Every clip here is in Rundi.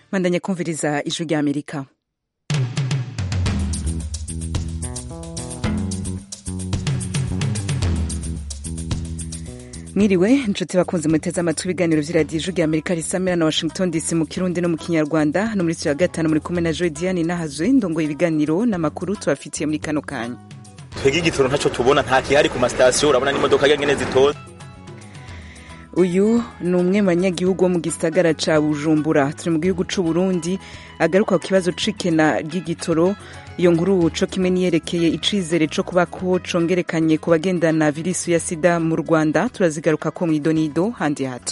bandanye kumviriza ijwi rya amerika mwiriwe inshuti bakunze muteze amatwi ibiganiro vy'iradiyo ijwi rya amerika risamira na washington dc mu kirundi no mu kinyarwanda no muri ya gatanu muri kumwe na joy diane nahazwe ndongoye ibiganiro n'amakuru tubafitiye muri kano kanya twebwe igitoro ntaco tubona nta kihari ku masitasiyo urabona n'imodoka ngene zitoza uyu ni umwe mu banyagihugu wo mu gisagara ca bujumbura turi mu gihugu c'u burundi agaruka ku kibazo c'ikena ry'igitoro iyo nkuru co kimwe niyerekeye icizere co kuba ko congerekanye ku bagendana virisi ya sida mu rwanda turazigaruka ko mw'idonido handi hato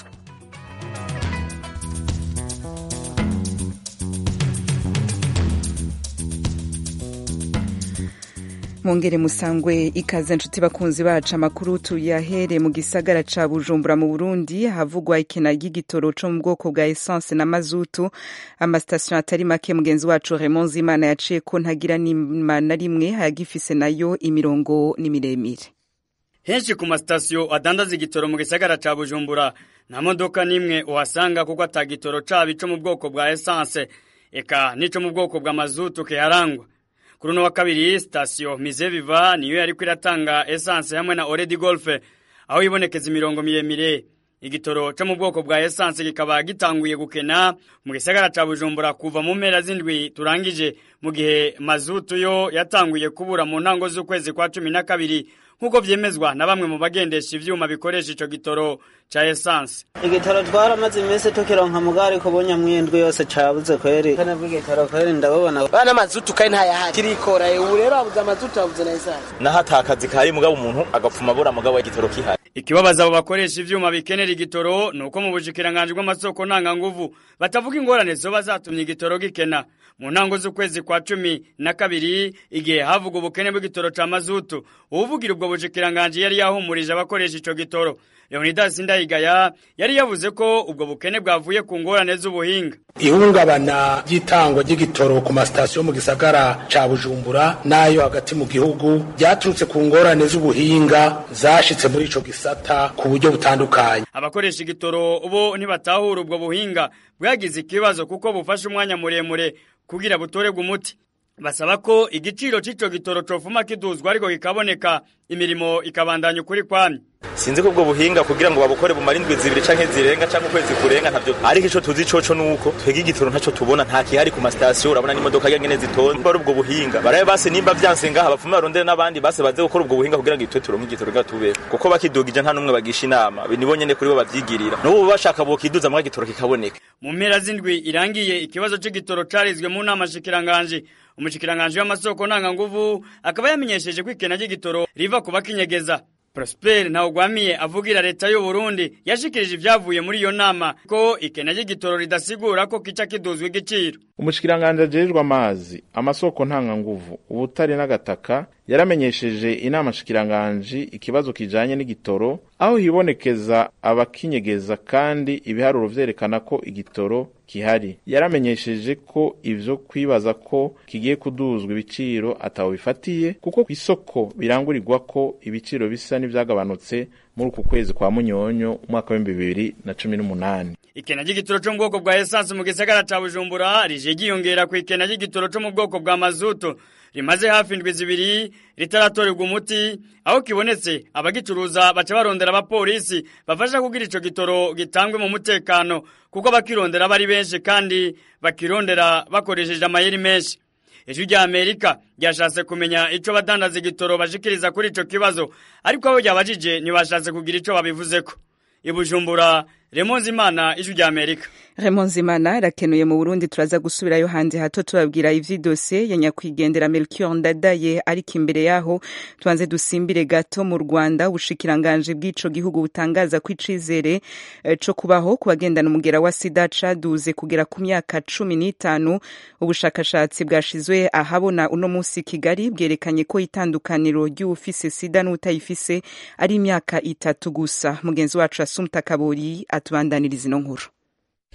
mwongere musangwe ikaze nshuti bakunzi bacu amakuru tuyahere mu gisagara ca bujumbura mu burundi havugwa ikena ry'igitoro co mu bwoko bwa essence na mazutu amasitasiyo atari make mugenzi wacu Raymond Zimana yaciye ko ntagira nima na rimwe hayagifise nayo imirongo ni miremire henshi ku masitasiyo adandaza igitoro mu gisagara ca bujumbura nta modoka n'imwe uhasanga kuko ata gitoro caba ico mu bwoko bwa essence eka n'ico mu bwoko bwa mazutu kiharangwa kuri uno wa kabiri sitasiyo mize viva niyo yariko iratanga esanse hamwe na oredi golfe aho ibonekeza imirongo miremire igitoro co mu bwoko bwa esanse kikaba gitanguye gukena mu gisagara ca bujumbura kuva mu mpera z'indwi turangije mu gihe mazutu yo yatanguye kubura mu ntango z'ukwezi kwa cumi na kabiri nk'uko vyemezwa na bamwe mu bagendesha ivyuma bikoresha ico gitoro ca esanse igitoro twaramaze iminsi tukironka mugari ko bunyamwindwi yose cabuze kweri kane bw'igitoro kweri ndabubona bana mazutu kandi ntayahari kirikora ubu rero habuze amazutu habuze na esanse naho ata kazi kahari mugabo umuntu agapfuma abura mugabo igitoro kihari ikibabaza abo bakoresha ivyuma bikenera igitoro ni uko mu bushikiranganji bw'amasoko ntanganguvu batavuga ingorane zoba zatumye igitoro gikena mu ntango z'ukwezi kwa cumi na kabiri igihe havuga ubukene bw'igitoro ca mazutu uwuvugira ubwo bushikiranganji yari yahumurije abakoresha ico gitoro leonidas ndayigaya yari yavuze ko ubwo bukene bwavuye ku ngorane z'ubuhinga ihungabana ry'itangwa ry'igitoro ku masitasiyo mu gisagara ca bujumbura n'ayo hagati mu gihugu ryaturutse ku ngorane z'ubuhinga zashitse muri ico gisata ku buryo butandukanye abakoresha igitoro bo ntibatahura ubwo buhinga bwagize ikibazo kuko bufashe umwanya muremure kugira butorerwe umuti basaba ko igiciro c'ico gitoro cofuma kiduzwa ariko kikaboneka imirimo ikabandanya ukuri kwamye sinzi ko ubwo buhinga kugira ngo babukore bumara indwi zibiri canke zirenga canke ukwezi kurenga ntavyo ariko ico tuzi coco nuko twebwe igitoro ntaco tubona nta kihari ku masitasiyo urabona n'imodoka ngene zitonze bari ubwo buhinga barabe base nimba vyanse ngaha bapfume barondere n'abandi base baze gukora ubwo buhinga kugira ngo itwe turonke igitoro nga tubeho kuko bakidugije nta n'umwe bagisha inama nibo nyene kuri bo bavyigirira n'ubu bashaka bokiduza mwa gitoro kikaboneka mu mpera z'indwi irangiye ikibazo c'igitoro carizwe mu nama shikiranganje umushikiranganje w'amasoko ntanganguvu akaba yamenyesheje ko ikena ry'igitoro riva ku bakinyegeza Prosper Ntawugwamiye avugira leta y'u Burundi yashikirije ivyavuye muri iyo nama ko ikena ry'igitoro ridasigura ko kica kiduzwa igiciro umushikiranganje ajejwe amazi amasoko ntanganguvu ubutare n'agataka yaramenyesheje inama shikiranganje ikibazo kijanye n'igitoro aho hibonekeza abakinyegeza kandi ibiharuro vyerekana ko igitoro kihari yaramenyesheje ko ivyo kwibaza ko kigiye kuduzwa ibiciro ataho bifatiye kuko ku isoko birangurirwa ko ibiciro bisa n'ivyagabanutse muri uku kwezi kwa munyonyo umwaka w'ibihumbi bibiri na cumi n'umunani ikena ry'igitoro co mu bwoko bwa esanse mu gisagara ca bujumbura rije ryiyongera ku ikena ry'igitoro co mu bwoko bwa mazutu rimaze hafi indwi zibiri ritaratorerwa umuti aho kibonetse abagicuruza baca barondera abapolisi bafasha kugira ico gitoro gitangwe mu mutekano kuko abakirondera bari benshi kandi bakirondera bakoresheje amayeri menshi ijwi rya amerika ryashatse kumenya ico badandaza igitoro bashikiriza kuri ico kibazo ariko aho ryabajije ntibashatse kugira ico babivuzeko ibujumbura remonzi imana ijwi rya amerika Raymond Zimana arakenuye mu Burundi turaza gusubirayo handi hato tubabwira ivy'idosiye ya nyakwigendera Melchior Ndadaye ariko imbere yaho tubanze dusimbire gato mu Rwanda ubushikiranganje bw'ico gihugu butangaza ko icizere eh, co kubaho ku bagendana umugera wa sida caduze kugera ku myaka cumi n'itanu ubushakashatsi bwashizwe ahabona uno musi Kigali bwerekanye ko itandukaniro ry'ufise sida n'utayifise ari imyaka itatu gusa mugenzi wacu Asumta Kabori atubandaniriza ino nkuru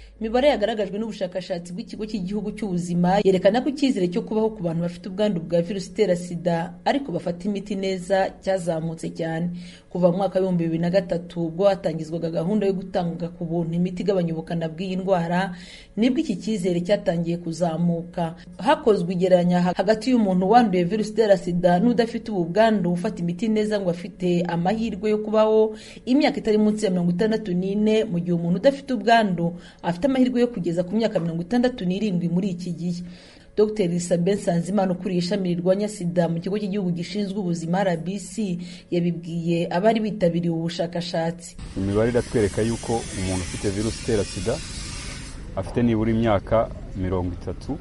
imibare yagaragajwe n'ubushakashatsi bw'ikigo cy'igihugu cy'ubuzima yerekana ko icyizere cyo kubaho ku bantu bafite ubwandu bwa virusi itera sida ariko bafata imiti neza cyazamutse cyane kuva mu mwaka w'ibihumbi bibiri na gatatu ubwo hatangizwaga gahunda yo gutanga ku buntu imiti igabanya ubukana bw'iyi ndwara nibwo iki cyizere cyatangiye kuzamuka hakozwe igereranya hagati y'umuntu wanduye virusi itera sida n'udafite ubu bwandu ufata imiti neza ngo afite amahirwe yo kubaho imyaka itari munsi ya mirongo itandatu n'ine mu gihe umuntu udafite ubwandu afite amahirwe yo kugeza ku myaka mirongo itandatu n'irindwi muri iki gihe dr isabel nsanzimana ukuriye ishami rirwanya sida mu kigo cy'igihugu gishinzwe ubuzima rbc yabibwiye abari bitabiriye ubu bushakashatsi imibare iratwereka yuko umuntu ufite virusi itera sida afite nibura imyaka mirongo itatu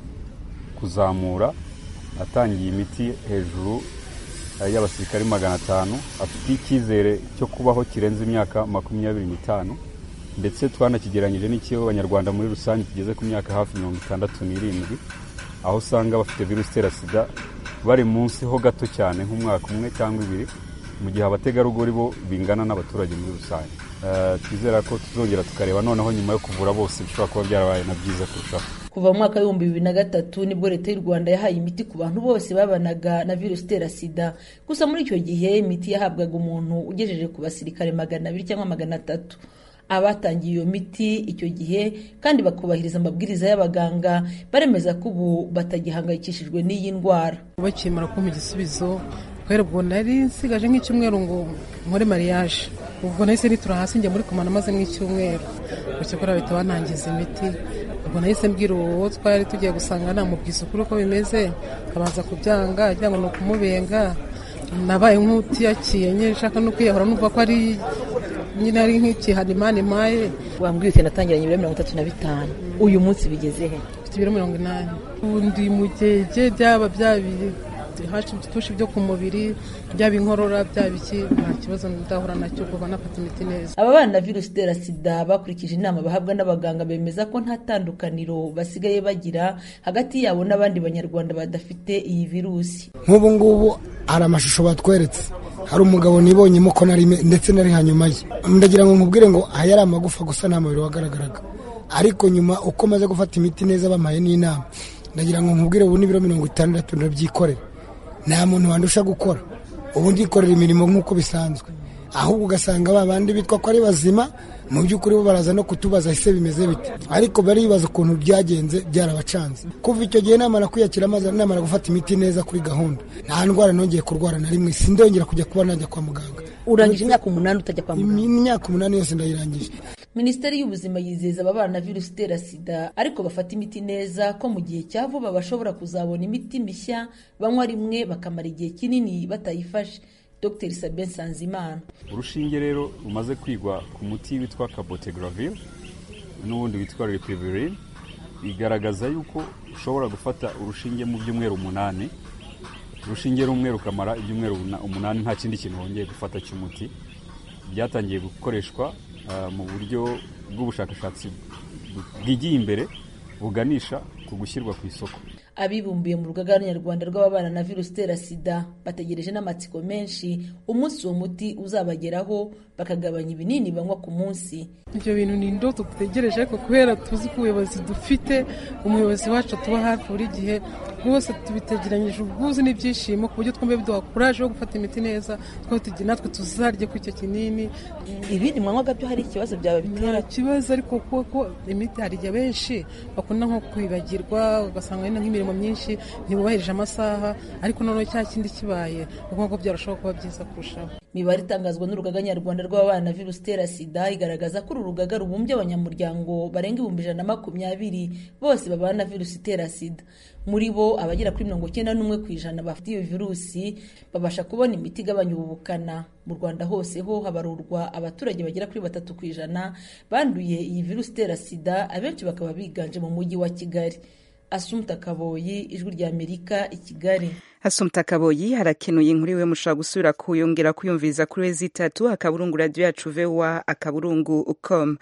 kuzamura atangiye imiti hejuru y'abasirikari magana atanu afite icyizere cyo kubaho kirenze imyaka makumyabiri n'itanu ndetse twanakigeranyije n'ikigo abanyarwanda muri rusange kigeze ku myaka hafi mirongo itandatu n'irindwi aho usanga bafite virusi itera sida bari munsi ho gato cyane nk'umwaka umwe cyangwa ibiri mu gihe abategarugori bo bingana n'abaturage muri rusange twizera ko tuzongera tukareba noneho nyuma yo kuvura bose bishobora kuba byarabaye na byiza kurushaho kuva mu mwaka w'ibihumbi bibiri na gatatu nibwo leta y'u rwanda yahaye imiti ku bantu bose babanaga na virusi itera sida gusa muri icyo gihe imiti yahabwaga umuntu ugejeje ku basirikare magana abiri cyangwa magana atatu abatangiye iyo miti icyo gihe kandi bakubahiriza amabwiriza y'abaganga baremeza ko ubu batagihangayikishijwe n'iyi ndwara bakimara kumpa igisubizo kubera ubwo nari nsigaje nk'icyumweru ngo nkore mariage ubwo nahise nitura hasi njya muri komana maze nk'icyumweru bityo kuri bahita banangiza imiti ubwo nahise mbwira uwo twari tugiye gusanga namubwiza ukuri uko bimeze akabanza kubyanga agira ngo ni ukumubenga nabaye nk'utiyakiye nyine nshaka no kwiyahura numva ko ari nyine ari nk'ikihano imana impaye wambwiye uti natangiranye ibiro mirongo itatu na bitanu uyu munsi bigeze he mfite ibiro mirongo inani ubundi mu gihe byaba byabiri hashi byo ku mubiri byaba inkorora byaba iki nta kibazo ndahura nacyo kuva nafata imiti neza aba bana na virusi itera sida bakurikije inama bahabwa n'abaganga bemeza ko nta tandukaniro basigaye bagira hagati yabo n'abandi banyarwanda badafite iyi virusi nk'ubu ngubu hari amashusho batweretse hari umugabo nibonyemo ko nari ndetse nari hanyuma ye ndagira ngo nkubwire ngo aya ari amagufa gusa nta mubiri wagaragaraga ariko nyuma uko maze gufata imiti neza bampaye n'inama ndagira ngo nkubwire ubu n'ibiro mirongo itandatu ndabyikorera nta muntu wandusha gukora ubu ndikorera imirimo nk'uko bisanzwe ahubwo ugasanga ba bandi bitwa ko ari bazima mu by'ukuri bo baraza no kutubaza ese bimeze bite ariko baribaza ukuntu byagenze byarabacanze kuva icyo gihe namara kwiyakira maze namara gufata imiti neza kuri gahunda nta ndwara nongeye kurwara na rimwe sindongera kujya kuba najya kwa muganga urangije imyaka umunani utajya kwa muganga imyaka umunani yose ndayirangije minisiteri y'ubuzima yizeza ababana na virusi itera sida ariko bafata imiti neza ko mu gihe cya vuba bashobora kuzabona imiti mishya banywa rimwe bakamara igihe kinini batayifashe dr sabin sanzimana urushinge rero rumaze kwigwa ku muti witwa cabotegravir n'ubundi witwa repivirine bigaragaza yuko ushobora gufata urushinge mu byumweru umunani urushinge rumwe rukamara ibyumweru umunani nta kindi kintu wongeye gufata cy'umuti byatangiye gukoreshwa mu buryo bw'ubushakashatsi bwigiye imbere buganisha ku gushyirwa ku isoko abibumbiye mu rugaga nyarwanda rw'ababana na virusi itera sida bategereje n'amatsiko menshi umunsi uwo muti uzabageraho bakagabanya ibinini banywa ku munsi ibyo bintu ni indoto dutegereje ariko kubera tuzi ko ubuyobozi dufite umuyobozi wacu tuba hafi buri gihe rwose tubitegeranyije ubwuzu n'ibyishimo ku buryo twumva biduha kuraje yo gufata imiti neza natwe tuzarye kuri icyo kinini ibindi mwanywaga byo hari ikibazo byaba bitera nta kibazo ariko kuko imiti hari igihe benshi bakunda nko kwibagirwa ugasanga wenda nk'imirimo myinshi ntibubahirije amasaha ariko noneho cya kindi kibaye ni ukuvuga ko byarushaho kuba byiza kurushaho imibare itangazwa n'urugaga nyarwanda rw'abana na virusi itera sida igaragaza ko uru rugaga rubumbye abanyamuryango barenga ibihumbi ijana na makumyabiri bose babana na virusi itera sida muri bo abagera kuri mirongo icyenda n'umwe ku ijana bafite iyo virusi babasha kubona imiti igabanya ubu bukana mu rwanda hose ho habarurwa abaturage bagera kuri batatu ku ijana banduye iyi virusi itera sida abenshi bakaba biganje mu mujyi wa kigali asumta kaboyi ijwi rya amerika i kigali asumta kaboyi harakenuye inkuru iwe mushobora gusubira kuyongera kuyumviriza kuri we zitatu akaburungu radiyo yacu vewa akaburungu com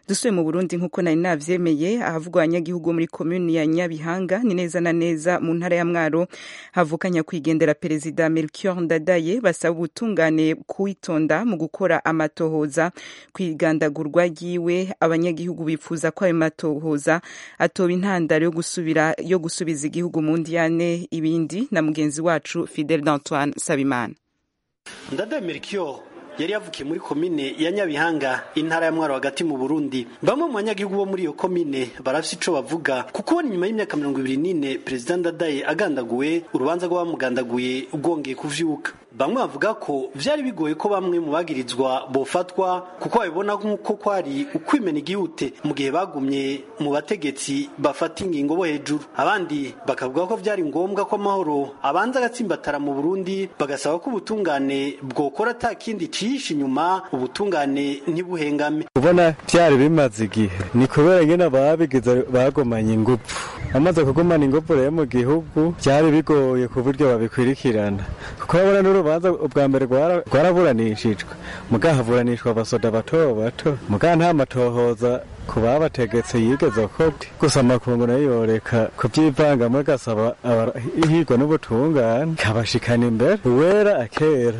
dusuye mu burundi nk'uko nari navyemeye ahavugwa abanyagihugu muri komuni ya nyabihanga ni neza na neza mu ntara ya mwaro havuka nyakwigendera perezida melchior ndadaye basaba ubutungane kwitonda mu gukora amatohoza kwigandagurwa ryiwe abanyagihugu bifuza ko ayo matohoza atoba intandaro yo gusubira yo gusubiza igihugu mu ndiyane ibindi na mugenzi wacu fidel d'antoine sabimana ndadaye melchior yari yavukiye muri komine ya nyabihanga intara ya mwaro hagati mu burundi bamwe mu banyagihugu bo muri iyo komine barafise ico bavuga kuko nyuma y'imyaka mirongo ibiri n'ine perezida ndadaye agandaguwe urubanza rw'abamugandaguye rwongeye kuvyuka bamwe bavuga ko vyari bigoye ko bamwe mu bagirizwa bofatwa kuko babibona nk'uko kwari ukwimena igihute mu gihe bagumye mu bategetsi bafata ingingo bo hejuru abandi bakavuga ko vyari ngombwa ko amahoro abanza agatsimbatara mu burundi bagasaba ko ubutungane bwokora ata kindi cihishe inyuma ubutungane ntibuhengame ubona vyari bimaze igihe ni kubera ingene ababigize bagomanye ingufu bamaze kugumana ingufu rero mu gihugu vyari bigoye ku buryo babikwirikirana kuko babona n'urubanza ubwa mbere rwaraburanishijwe muga haburanishwa abasoda bato bato muga nta matohoza ku babategetse yigeze kobwe gusa amakungu nayo yoreka kuvyivangamo gasaba ihigwa n'ubutungane kabashikana imbere uwera akera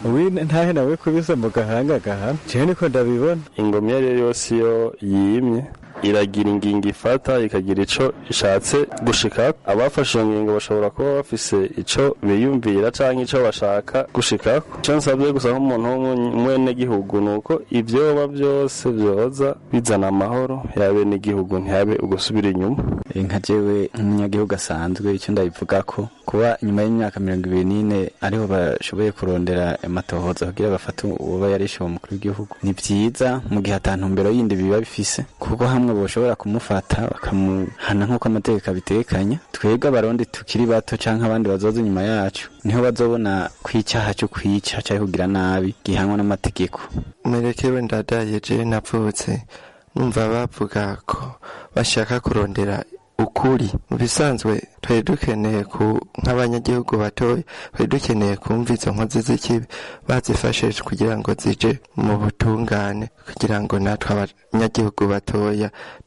ntahe nawe kubise mu gahanga gahana jewe niko ndabibona ingoma iyo ariyo yose iyo yimye iragira ingingo ifata ikagira ico ishatse gushika abafashe iyo ngingo bashobora kuba bafise ico biyumvira canke ico bashaka gushikako ico nsabye gusa nk'umuntu w'umwenegihugu ni uko ivyoba vyose vyoza bizana amahoro yabe n'igihugu ntihabe ugusubira inyuma nka jewe nk'umunyagihugu asanzwe icyo ndabivugako kuba nyuma y'imyaka mirongo ibiri n'ine ariho bashoboye kurondera amatohoza kugira bafate uwoba yarishe umukuru w'igihugu ni vyiza mu gihe ata ntumbero yindi biba bifise kuko hamwe boshobora kumufata bakamuhana nk'uko amategeko abitekanya twebwe abarundi tukiri bato canke abandi bazoza inyuma yacu niho bazobona ko icaha co kwica canke kugira nabi gihanwa n'amategeko merekewe ndadaye je navutse numva bavuga ko bashaka kurondera ukuri mu bisanzwe twari dukeneye ku nk'abanyagihugu batoya twari dukeneye kumva izo nkozi z'ikibi bazifashije kugira ngo zije mu butungane kugira ngo natwe abanyagihugu batoya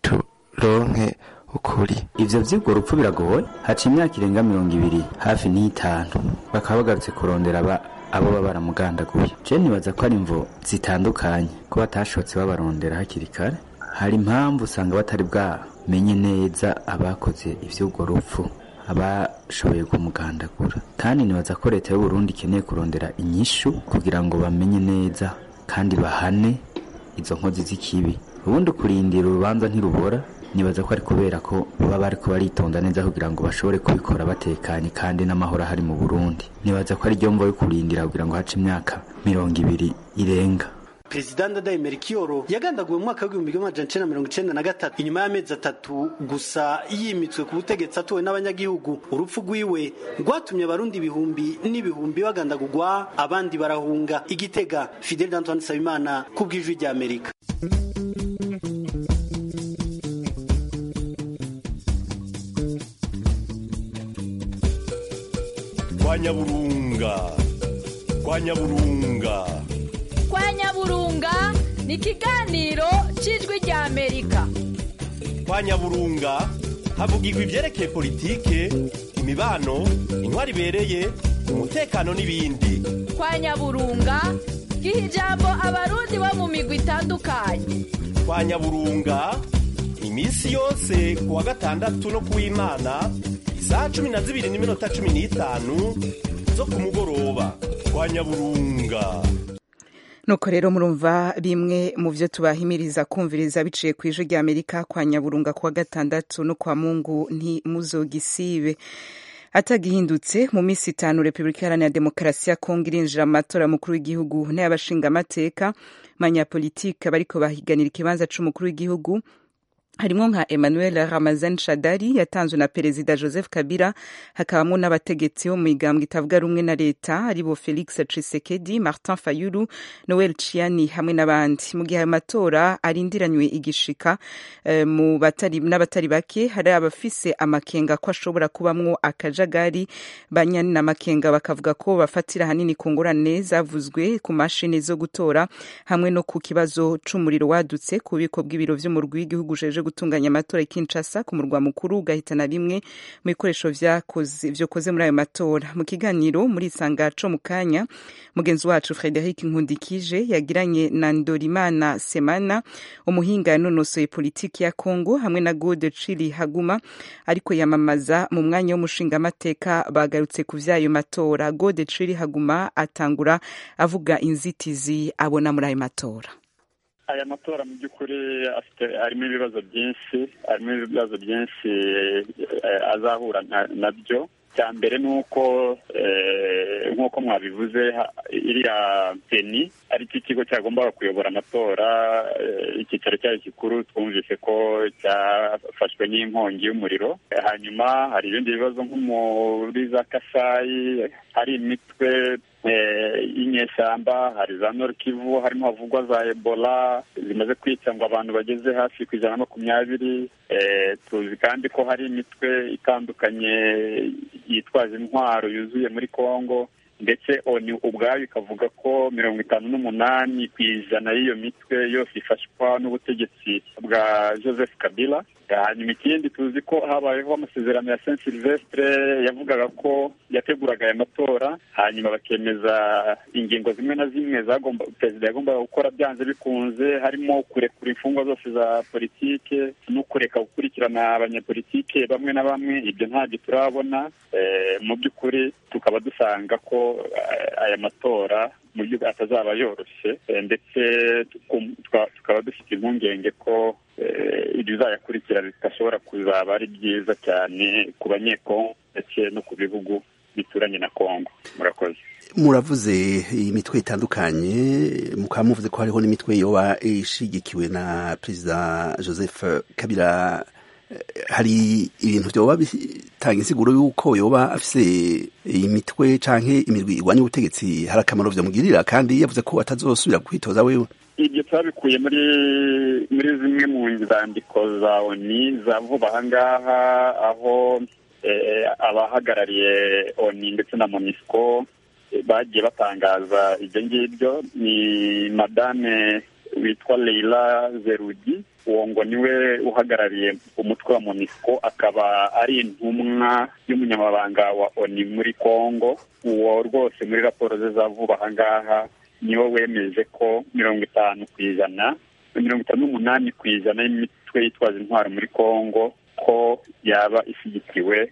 turonke ukuri ivyo vy'urwo rupfu biragoye haca imyaka irenga mirongo ibiri hafi n'itanu bakaba bagarutse kurondera aba abo baba baramugandaguye je nibaza ko ari imvo zitandukanye ko batashotse babarondera hakiri kare hari impamvu usanga batari bwamenye neza abakoze ivy'urwo rupfu abashoboye kumugandagura kandi nibaza ko leta y'uburundi ikeneye kurondera inyishu kugira ngo bamenye neza kandi bahane izo nkozi z'ikibi ubundi kurindira urubanza ntirubora nibaza ko ari kubera ko baba bariko baritonda neza kugira ngo bashobore kubikora batekanye kandi n'amahoro ahari mu burundi nibaza ko ari ryo mvo yo kurindira kugira ngo hace imyaka mirongo ibiri irenga perezida ndadaye merikiyoro yagandaguwe mu mwaka w'igihumbi kimwe amajana icenda mirongo icenda na gatatu inyuma y'amezi atatu gusa yimitswe ku butegetsi atowe n'abanyagihugu urupfu rwiwe rwatumye abarundi ibihumbi n'ibihumbi bagandagurwa abandi barahunga igitega fidel d'antoine nsabimana ku bw'ijwi rya amerika kwa nyaburunga kwa nyaburunga kwa nyaburunga ni ikiganiro cy'ijwi rya amerika kwa nyaburunga havugirwa ibyerekeye politike imibano intwari ibereye umutekano n'ibindi kwa nyaburunga giha ijambo abarundi bo mu migwi itandukanye kwa nyaburunga iminsi yose ku wa gatandatu no ku w'imana isaha cumi na zibiri n'iminota cumi n'itanu zo ku mugoroba kwa nyaburunga nuko rero murumva bimwe mu byo tubahimiriza kumviriza biciye ku ijwi rya amerika kwa nyaburunga kuwa gatandatu no kwa mungu ntimuzogisibe atagihindutse mu minsi itanu repubulika iharanira demokarasi ya kongo irinjira mu matora mukuru w'igihugu n'ay'abashingamateka manyapolitike bariko bahiganira ikibanza c'umukuru w'igihugu harimo nka emmanuel ramazan shadari yatanzwe na perezida joseph kabila hakabamo n'abategetsi bo mu migambwe itavuga rumwe na leta aribo felix tshisekedi martin fayulu noel chiani hamwe n'abandi mu gihe ayo matora arindiranywe igishika uh, mu batari n'abatari bake hari abafise amakenga ko ashobora kubamwo akajagari banyani n'amakenga bakavuga ko bafatira hanini ku ngorane zavuzwe ku mashini zo gutora hamwe no ku kibazo c'umuriro wadutse ku bubiko bw'ibiro vy'umurwi w'igihugu jeje gutunganya amatora i Kinshasa ku murwa mukuru ugahitana bimwe mu bikoresho vyokoze muri ayo matora mu kiganiro muri isangaco mu kanya mugenzi wacu Frederic Nkundikije yagiranye na Ndorimana Semana umuhinga yanonosoye politiki ya Kongo hamwe na Gode Chili Haguma ariko yamamaza mu mwanya w'umushingamateka bagarutse ku vy'ayo matora Gode Chili Haguma atangura avuga inzitizi abona muri ayo matora aya matora mu by'ukuri harimo ibibazo byinshi harimo ibibazo byinshi azahura nabyo cya mbere ni uko nk'uko mwabivuze iriya peni ari cyo kigo cyagombaga kuyobora amatora icyicaro cyayo gikuru twumvise ko cyafashwe n'inkongi y'umuriro hanyuma hari ibindi bibazo nko muri za kasayi hari imitwe y'inyeshyamba hari za Kivu harimo havugwa za ebola zimaze kwica ngo abantu bageze hafi ku ijana na makumyabiri tuzi kandi ko hari imitwe itandukanye yitwaje intwaro yuzuye muri congo ndetse oni ubwayo ikavuga ko mirongo itanu n'umunani ku ijana y'iyo mitwe yose ifashwa n'ubutegetsi bwa joseph kabila hanyuma ikindi tuzi ko habayeho amasezerano ya saint silvestre yavugaga ko yateguraga aya matora hanyuma bakemeza ingingo zimwe na zimwe zagomba perezida yagombaga gukora byanze bikunze harimo kurekura imfungwa zose za politike no kureka gukurikirana abanyapolitike bamwe na bamwe ibyo ntabyo turabona mu by'ukuri tukaba dusanga ko aya matora mu by'ukuri atazaba yoroshye ndetse tukaba dufite impungenge ko ibizayakurikira bidashobora kuzaba ari byiza cyane ku banyekongo ndetse no ku bihugu bituranye na kongo murakoze muravuze imitwe itandukanye mukaba muvuze ko hariho n'imitwe yoba ishigikiwe na perezida joseph kabila hari ibintu byoba bitanga insiguro y'uko yoba afise imitwe canke imirwi igwanya ubutegetsi hari akamaro vyamugirira kandi yavuze ko atazosubira kwitoza wewe ibyo twabikuye muri muri zimwe mu nzandiko za oni za vuba ahangaha aho abahagarariye oni ndetse na monisco bagiye batangaza ibyo ngibyo ni madame witwa leila zerugi uwo ngo niwe uhagarariye umutwe wa monisco akaba ari intumwa y'umunyamabanga wa oni muri congo uwo rwose muri raporo ze za vuba ahangaha niwe wemeje ko mirongo itanu ku ijana mirongo itanu n'umunani ku ijana y'imitwe yitwaza intwaro muri congo ko yaba ishyigikiwe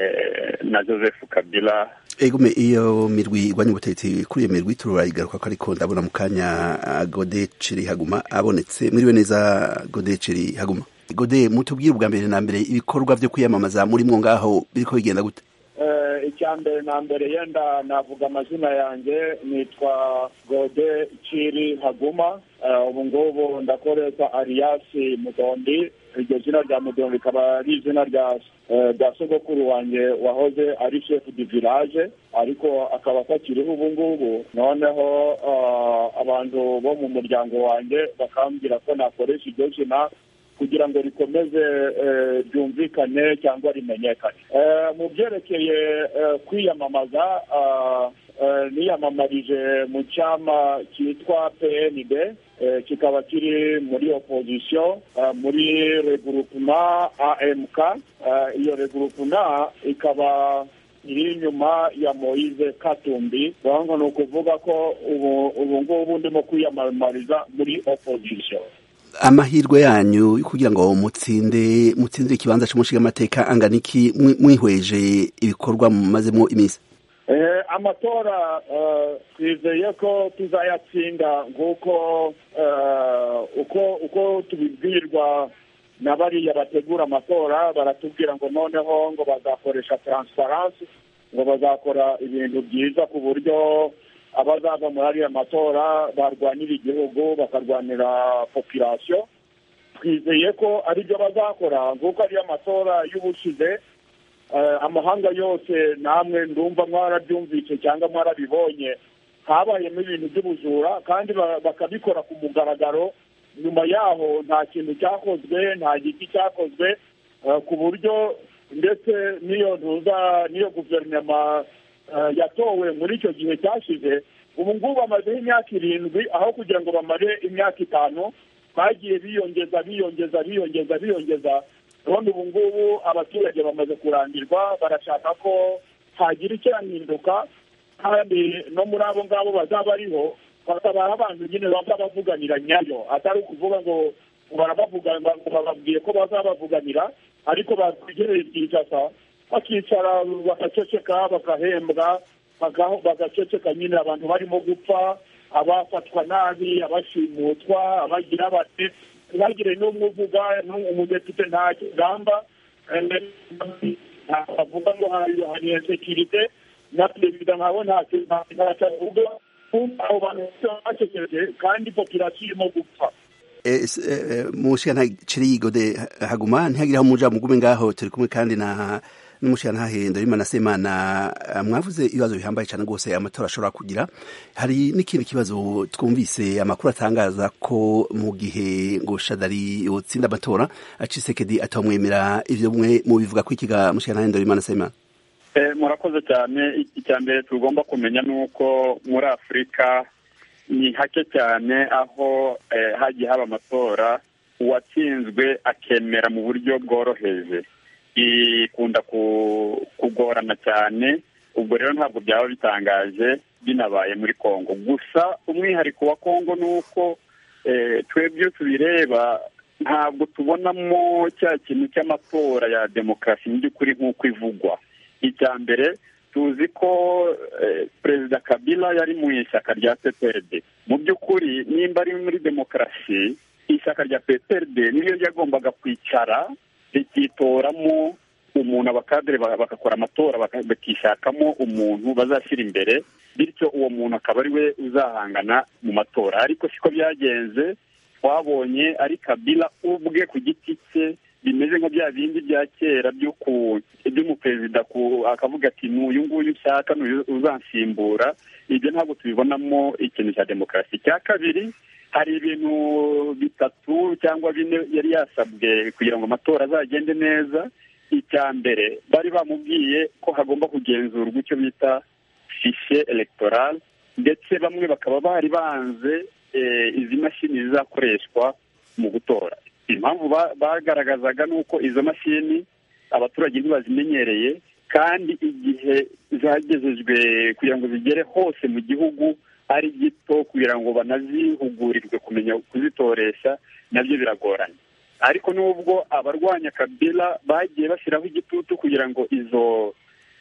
na joseph kabila egume iyo mirwi igwanya ubutegetsi kuri iyo mirwi tururayigaruka ko ariko ndabona mu kanya gode ciri haguma abonetse mwiriwe neza gode ciri haguma gode mutubwire ubwa mbere na mbere ibikorwa byo kwiyamamaza muri mwo ngaho biriko bigenda gute icya mbere na mbere yenda navuga amazina yanjye nitwa gode ciri haguma ubu ngubu ndakoresha ariyasi mudondi iryo zina rya mudondi rikaba ari izina rya sogokuru wanjye wahoze ari shefu di village ariko akaba atakiriho ubu ngubu noneho abantu bo mu muryango wanjye bakambwira ko nakoresha iryo zina kugira ngo rikomeze ryumvikane cyangwa rimenyekane mu byerekeye kwiyamamaza niyamamarije mu cyama cyitwa pnd kikaba kiri muri opozisiyo muri regurupuma amk iyo regurupuma ikaba iri inyuma ya moise katumbi urabona ni ukuvuga ko ubu ngubu ndimo kwiyamamariza muri opozisiyo amahirwe yanyu kugira ngo mutsinde mutsindire ikibanza cy'umushingamateka angana iki mwihweje ibikorwa mumazemo iminsi amatora twizeye ko tuzayatsinda nk'uko uko uko tubibwirwa na bariya bategura amatora baratubwira ngo noneho ngo bazakoresha taransifaransi ngo bazakora ibintu byiza ku buryo abazava muri ariya matora barwanira igihugu bakarwanira popirasiyo twizeye ko aribyo bazakora nk'uko ariyo amatora y'ubushize amahanga yose namwe ndumva mwarabyumvise cyangwa mwarabibonye habayemo ibintu by'ubujura kandi bakabikora ku mugaragaro nyuma yaho nta kintu cyakozwe nta giti cyakozwe ku buryo ndetse n'iyo ntuza n'iyo guverinoma yatowe muri icyo gihe cyashize ubu ngubu bamazeho imyaka irindwi aho kugira ngo bamare imyaka itanu bagiye biyongeza biyongeza biyongeza biyongeza none ubu ngubu abaturage bamaze kurangirwa barashaka ko hagira icyahinduka kandi no muri abo ngabo bazaba bariho bakaba abantu nyine baba bavuganira nyayo atari ukuvuga ngo barabavuga ngo bababwiye ko bazabavuganira ariko bakwegereye ibyicasa bakicara bagaceceka bagahembwa bagaceceka nyine abantu barimo gupfa abafatwa nabi abashimutwa abagira bati ntihagire n'umwe uvuga umudepite nta kigamba bavuga ngo hari insekirite na perezida nkawe ntacyo avuga abo bantu bacecetse kandi popirasiyo irimo gupfa mushika Cirigode haguma ntihagire aho muja mugume ngaho turi kumwe kandi na n'umushika ntahendo Imana Semana mwavuze ibibazo bihambaye cyane rwose amatora ashobora kugira hari n'ikindi kibazo twumvise amakuru atangaza ko mu gihe ngo Shadari yotsinda amatora Acisekedi atamwemera ivyo mwe mu bivuga ko ikiga mushika ntahendo Imana Semana murakoze cyane icya mbere tugomba kumenya ni uko muri afurika ni hake cyane aho hagiye haba amatora uwatsinzwe akemera mu buryo bworoheje ikunda kugorana cyane ubwo rero ntabwo byaba bitangaje binabaye muri congo gusa umwihariko wa congo ni uko twebwe tubireba ntabwo tubonamo cya kintu cy'amatora ya demokarasi mu by'ukuri nk'uko ivugwa icya mbere tuzi ko perezida kabila yari mu ishyaka rya pprd mu by'ukuri nimba ari muri demokarasi ishyaka rya pprd niryo ryagombaga kwicara rikitoramo umuntu abakadere bagakora amatora bakishakamo umuntu bazashyira imbere bityo uwo muntu akaba ari we uzahangana mu matora ariko siko byagenze twabonye ari kabila ubwe ku giti cye bimeze nka bya bindi bya kera by'umuperezida akavuga ati n'uyu nguyu ushaka n'uyu uzansimbura ibyo ntabwo tubibonamo ikintu cya demokarasi icya kabiri hari ibintu bitatu cyangwa bine yari yasabwe kugira ngo amatora azagende neza icya mbere bari bamubwiye ko hagomba kugenzurwa icyo bita fishe elegitoral ndetse bamwe bakaba bari banze izi mashini zizakoreshwa mu gutora impamvu bagaragazaga ni uko izo mashini abaturage ntibazimenyereye kandi igihe zagejejwe kugira ngo zigere hose mu gihugu ari gito kugira ngo banazihugurirwe kumenya kuzitoresha nabyo biragoranye ariko nubwo abarwanya kabila bagiye bashyiraho igitutu kugira ngo izo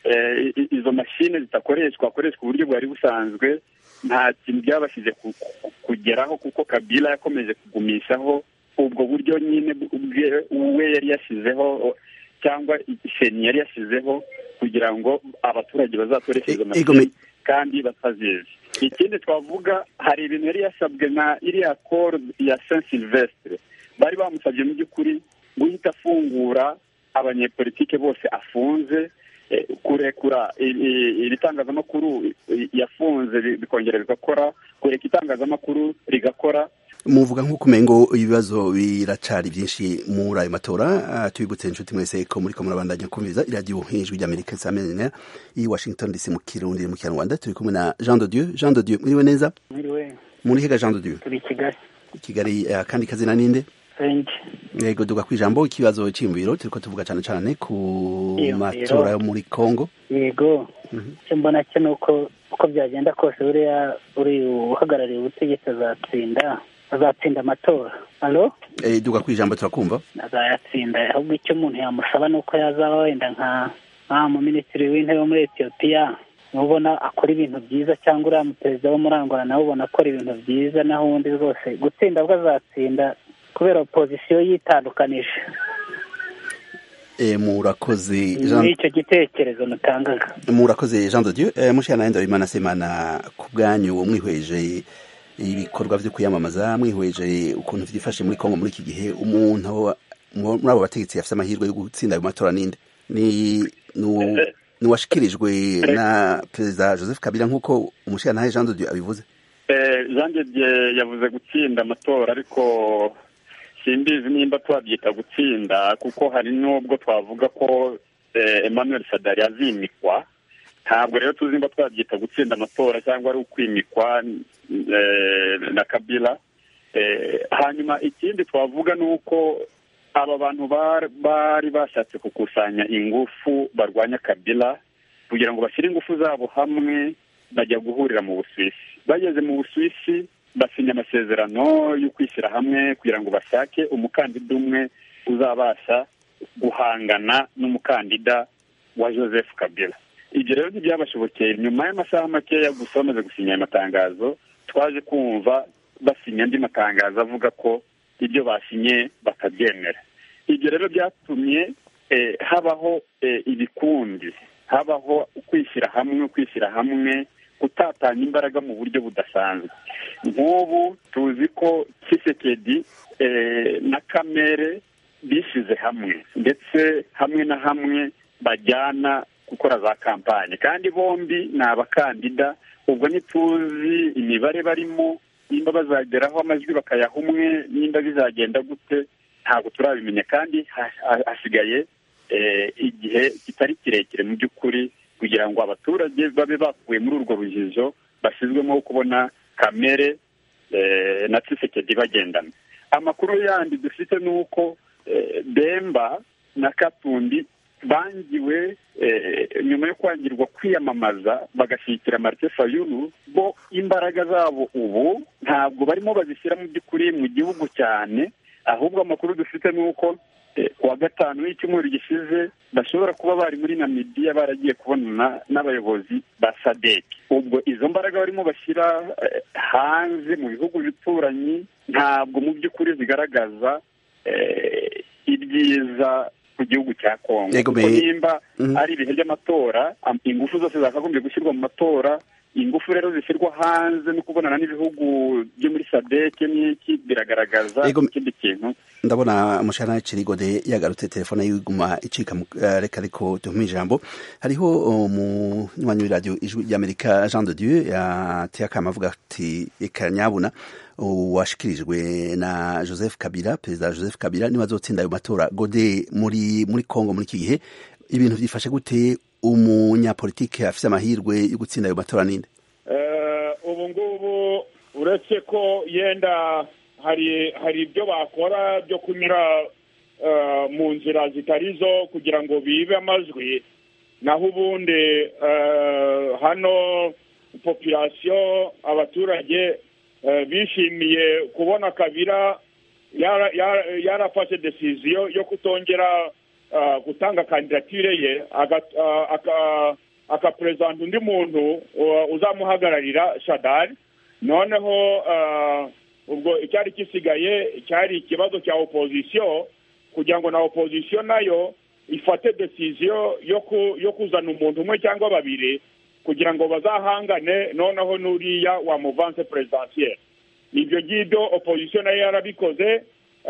izo mashini zidakoreshwa hakoreshwa uburyo bwari busanzwe nta kintu byabashije kugeraho kuko kabila yakomeje kugumishaho ubwo buryo nyine we yari yashyizeho cyangwa isheni yari yashyizeho kugira ngo abaturage bazatoreshe izo mashini kandi batazizi ikindi twavuga hari ibintu yari yasabwe na iriya koro ya saint silvestre bari bamusabye mu by'ukuri guhita afungura abanyepolitike bose afunze kurekura iri tangazamakuru yafunze bikongera bigakora kureka itangazamakuru rigakora muvuga nk'uko umengo ibibazo biracari byinshi muri ayo matora tubibutse inshuti mwese ko muri ko murabandanya kumviza iradiyo ijwi ry'amerika samenera i washington dc mu kirundi mu kinyarwanda turi kumwe na jean de dieu jean de dieu muriwe neza mwiriwe muri hega jean de dieu turi kigali kigali akandi kazina ninde senge yego duga kwijambo ikibazo cy'imviro turiko tuvuga cyane cyane ku matora yo muri congo yego icyo mbona cyo ni uko uko byagenda kose buriya uri uhagarariye ubutegetsi azatsinda azatsinda amatora alo eh duga kwijambo turakumva azayatsinda ahubwo icyo umuntu yamusaba ni uko yazaba wenda nka nka mu minisitiri w'intebe wo muri etiyopiya ubona akora ibintu byiza cyangwa uriya muperezida wo muri angola nawe ubona akora ibintu byiza naho ubundi rwose gutsinda bwo azatsinda kubera opozisiyo yitandukanije e murakoze ni icyo gitekerezo mutangaga murakoze jean de dieu e, mushana enda imana semana ku bwanyu mwihweje ibikorwa vyo kwiyamamaza mwihweje ukuntu vyifashe muri kongo muri iki gihe umuntu muri abo bategetsi yafise amahirwe yo gutsinda ayo matora ninde ni ni uwashikirijwe na perezida joseph kabila nk'uko umushirantahe jean de dieu abivuze jean de dieu yavuze gutsinda amatora ariko simbizi nimba twabyita gutsinda kuko hari n'ubwo twavuga ko emmanuel sadari azimikwa ntabwo rero tuzi nimba twabyita gutsinda amatora cyangwa ari ukwimikwa na kabila hanyuma ikindi twavuga ni uko aba bantu bari bashatse gukusanya ingufu barwanya kabila kugira ngo bashyire ingufu zabo hamwe bajya guhurira mu busuwisi bageze mu busuwisi basinya amasezerano yo kwishyira hamwe kugira ngo bashake umukandida umwe uzabasha guhangana n'umukandida wa joseph kabila ibyo rero ntibyabashobokeye nyuma y'amasaha makeya gusa bamaze gusinya aya matangazo twaje kumva basinya andi matangazo avuga ko ibyo basinye batabyemera ibyo rero byatumye habaho ibikundi habaho kwishyira hamwe kwishyira hamwe gutatanya imbaraga mu buryo budasanzwe nk'ubu tuzi ko kisekedi na kamere bishyize hamwe ndetse hamwe na hamwe bajyana gukora za kampanye kandi bombi ni abakandida ubwo ntituzi imibare barimo nimba bazageraho amajwi bakayaha umwe nimba bizagenda gute ntabwo turabimenya kandi hasigaye igihe kitari kirekire mu by'ukuri kugira ngo abaturage babe bakuwe muri urwo rujijo bashyizwemo kubona kamere na tisekedi bagendana amakuru yandi dufite ni uko bemba na katundi bangiwe nyuma yo kwangirwa kwiyamamaza bagashyigikira marite fayulu bo imbaraga zabo ubu ntabwo barimo bazishyira mu by'ukuri mu gihugu cyane ahubwo amakuru dufite ni uko kuwa gatanu w'icyumweru gishize bashobora kuba bari muri namibiya baragiye kubonana n'abayobozi ba sadek ubwo izo mbaraga barimo bashyira hanze mu bihugu bituranyi ntabwo mu by'ukuri zigaragaza ibyiza ku gihugu cya kongo kuko nimba ari ibihe by'amatora ingufu zose zakagombye gushyirwa mu matora ingufu rero zishyirwa hanze no kubonana n'ibihugu byo muri sadeke n'iki biragaragaza ikindi kintu ndabona umushahara kirigode yagarutse telefone y'iguma icika reka ariko duhume ijambo hariho umunywanyi w'iradiyo ijwi ry'amerika jean de dieu yateye akama avuga ati reka nyabuna washikirijwe na joseph kabila perezida joseph kabila niba azotsinda ayo matora gode muri muri congo muri iki gihe ibintu byifashe gute umunyapolitike afite amahirwe yo gutsinda ayo matora ninde ubu ngubu uretse ko yenda hari hari ibyo bakora byo kunyura mu nzira zitari zo kugira ngo bibe amajwi naho ubundi hano populasiyo abaturage bishimiye kubona kabira yarafashe desiziyo yo kutongera gutanga kandidatire ye akaperezida undi muntu uzamuhagararira shadari noneho ubwo icyari gisigaye cyari ikibazo cya opozisiyo kugira ngo na opozisiyo nayo ifate desiziyo yo kuzana umuntu umwe cyangwa babiri kugira ngo bazahangane noneho n'uriya wa muvanse perezidansiyeri ibyo ngibyo opozisiyo nayo yarabikoze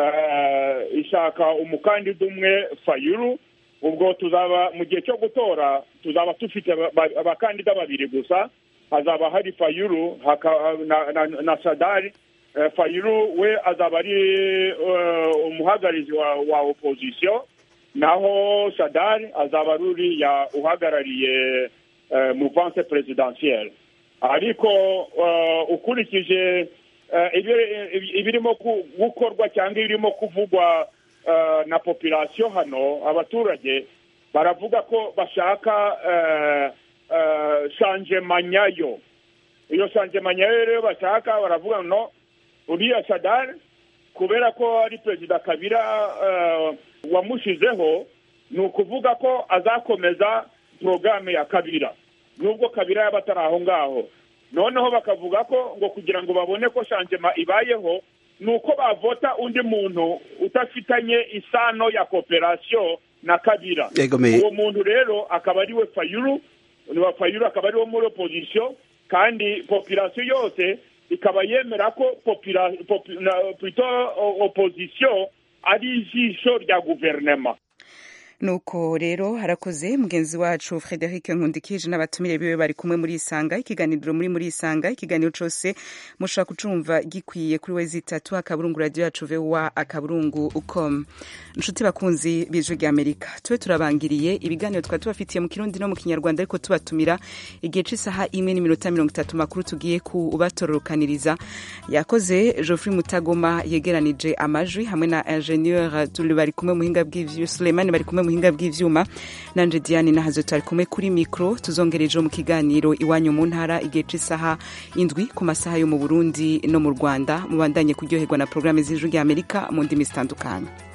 ishaka umukandida umwe fayuru ubwo tuzaba mu gihe cyo gutora tuzaba dufite abakandida babiri gusa hazaba hari fayuru na sadari fayuru we azaba ari umuhagararizi wa opozisiyo naho sadari azaba ari uriya uhagarariye muvanse perezidansiyeri ariko ukurikije ibirimo gukorwa cyangwa ibirimo kuvugwa na populasiyo hano abaturage baravuga ko bashaka shanjemanyayo iyo shanjemanyayo rero bashaka baravuga no uriya sadari kubera ko ari perezida kabira wamushyizeho ni ukuvuga ko azakomeza porogaramu ya kabira nubwo kabira yaba atari aho ngaho noneho bakavuga ko ngo kugira ngo babone ko shanjema ibayeho ni uko bavota undi muntu udafitanye isano ya kooperasiyo na kabira uwo muntu rero akaba ari we fayuru fayuru akaba ari wo muri opozisiyo kandi popirasiyo yose ikaba yemera ko popula- popu- na- plutôt o- opposition ari ijisho rya guverinema nuko rero harakoze mugenzi wacu frederic nkundikije n'abatumire biwe bari kumwe muri isanga ikiganiro muri muri isanga ikiganiro cose mushobora kucumva gikwiye kuri we zitatu akaburungu radio yacu voa akaburungu com nshuti bakunzi b'ijwi rya amerika tube turabangiriye ibiganiro twari tubafitiye mu kirundi no mu kinyarwanda ariko tubatumira igihe c'isaha imwe n'iminota mirongo itatu makuru tugiye kubatororokaniriza yakoze geoffrey mutagoma yegeranije amajwi hamwe na ingenieur tuli bari kumwe muhinga bw'ivyu suleimani bari kumwe muhinga bw'ivyuma nanje diane nahazo tari kumwe kuri mikro tuzongereje mu kiganiro iwanyu mu ntara igihe c'isaha indwi ku masaha yo mu burundi no mu rwanda mubandanye kuryoherwa na porogaramu z'ijwi rya amerika mu ndimi zitandukanye